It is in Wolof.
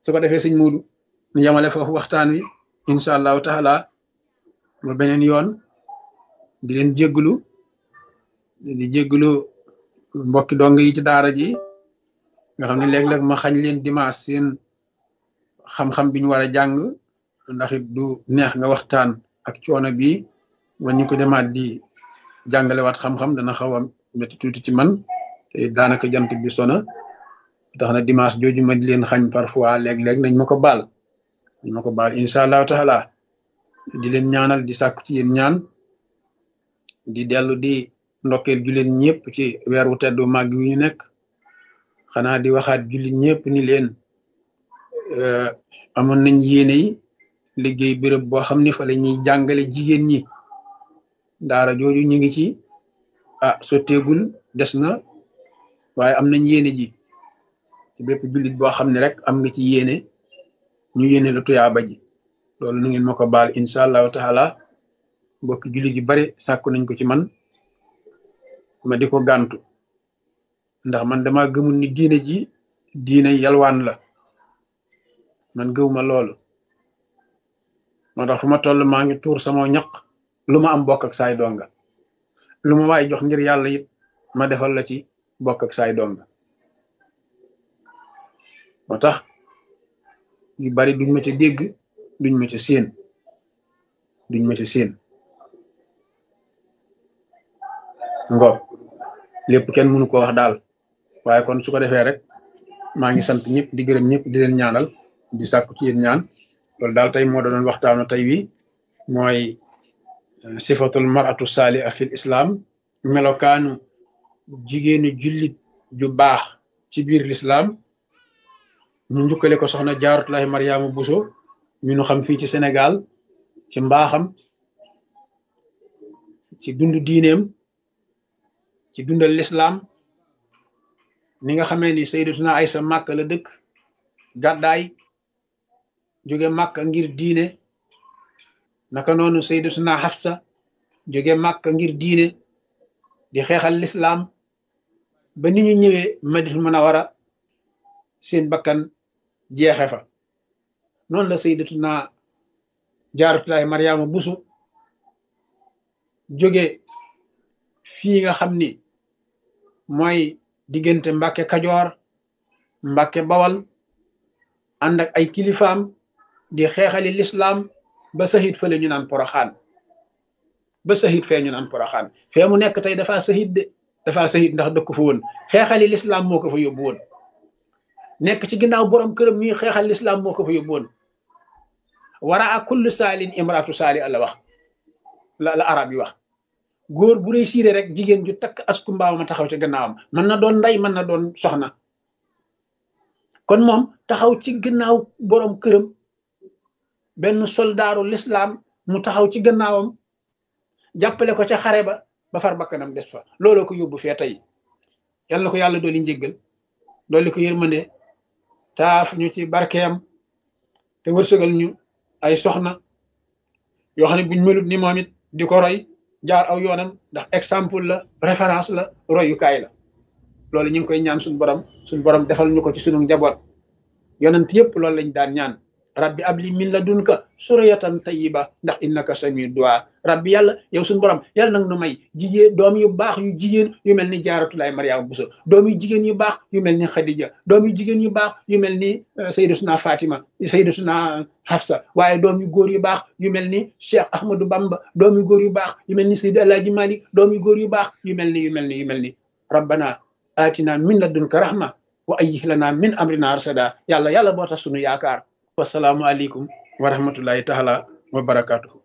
su ko defee sëñ Muudu ñu yemale foofu waxtaan wi incha allahu taala ba beneen yoon di leen jégglu di jégglu mbokki dong yi ci daara ji nga xam ne léeg-léeg ma xañ leen dimanche seen xam-xam bi ñu war a jàng ndax it du neex nga waxtaan ak coono bi ba ñu ko demaat di jàngalewaat xam-xam dana xaw a métti tuuti ci man te daanaka jant bi sona tax na dimanche jooju ma di leen xañ parfois léeg-léeg nañ ma ko baal nañ ma ko baal incha allahu taala di leen ñaanal di sàkku ci yéen ñaan di dellu di ndokkeel jullit ñëpp ci weer wu teddu màgg wi ñu nekk xanaa di waxaat jullit ñëpp ni leen amoon nañ yéene yi liggéey béréb boo xam ne fa la ñuy jàngale jigéen ñi daara jooju ñu ngi ci ah sotteegul des na waaye am nañ yéene ji ci bépp jullit boo xam ne rek am nga ci yéene ñu yéene la tuyaaba ji loolu nu ngeen ma ko baal incha allahu taala mbokki jullit yu bari sàkku nañ ko ci man ma di ko gàntu ndax man dama gëmul ni diine ji diine yalwaan la man gëwuma loolu moo tax fu ma toll maa ngi tuur sama ñaq lu ma am bokk ak saay donga lu ma waay jox ngir yàlla it ma defal la ci bokk ak saay donga moo tax yu bari duñ ma ca dégg duñ ma ca séen duñ ma ca séen ngoog lépp kenn mënu ko wax daal waaye kon su ko defee rek maa ngi sant ñëpp di gërëm ñëpp di leen ñaanal di sàkku ci yéen ñaan loolu daal tey moo doon waxtaanu tey wi mooy sifatul maratu saaliha fil islam melokaanu jigéenu jullit ju baax ci biir l'islam ñu njukkale ko soxna jaaratullahi mariama buso ñu nu xam fii ci sénégal ci mbaaxam ci dund diineem ci dundal l'islam ni nga xamee ni sayyidatuna aysa màkk la dëkk gàddaay jóge màkk ngir diine naka noonu sayyidatuna Hafsa jóge màkk ngir diine di xeexal lislaam ba ni ñu ñëwee Madinatul Munawwara seen bakkan jeexe fa noonu la sayyidatuna Jaaratullaahi Mariama Buso jóge fii nga xam ni mooy diggante Mbàkke Kajoor Mbàkke Bawal ànd ak ay kilifaam di xeexali lislaam ba sahit fële ñu naan poroxaan ba sahit fee ñu naan poroxaan fee mu nekk tey dafa sahit de dafa sahit ndax dëkk fa woon xeexali lislaam moo ko fa yóbbu woon nekk ci ginnaaw borom këram ñuy xeexal lislaam moo ko fa yóbbu woon wara a kullu saalin imraatu saali la wax la la arab yi wax góor bu réussir rek jigéen ju takk asku mbaaw ma taxaw ci gannaawam mën na doon ndey mën na doon soxna kon moom taxaw ci gannaaw borom këram benn soldaaru lislaam mu taxaw ci gannaawam jàppale ko ca xare ba ba far bakkanam des fa looloo ko yóbbu fee tey yal na ko yàlla dooli njéggal dooli ko yërmande taaf ñu ci barkeem te wërsëgal ñu ay soxna yoo xam ne buñ melut ni moom it di ko roy jaar aw yoonam ndax exemple la référence la royukaay la loolu ñu ngi koy ñaan suñu borom suñu borom defal ñu ko ci sunu njaboot yonent yëpp loolu lañ daan ñaan rabbi abli min ladunka suriyatan tayyiba ndax innaka samiu du'a rabbi yàlla yow suñu borom yàlla nag nu may jigéen doom yu baax yu jigéen yu mel ni jaaratulaay mariama buso doom yu jigéen yu baax yu mel ni xadija doom yu jigéen yu baax yu mel ni sayyidatuna fatima sayyidatuna hafsa waaye doom yu góor yu baax yu mel ni cheikh ahmadou bamba doom yu góor yu baax yu mel ni sayyid alaaji malik doom yu góor yu baax yu mel ni yu mel ni yu mel ni rabbana atina min ladunka rahma wa ayyih lana min amrina rasada yàlla yàlla boo tax sunu yaakaar wasalaamu aleykum wa rahmatullahi taala wa barakatuhu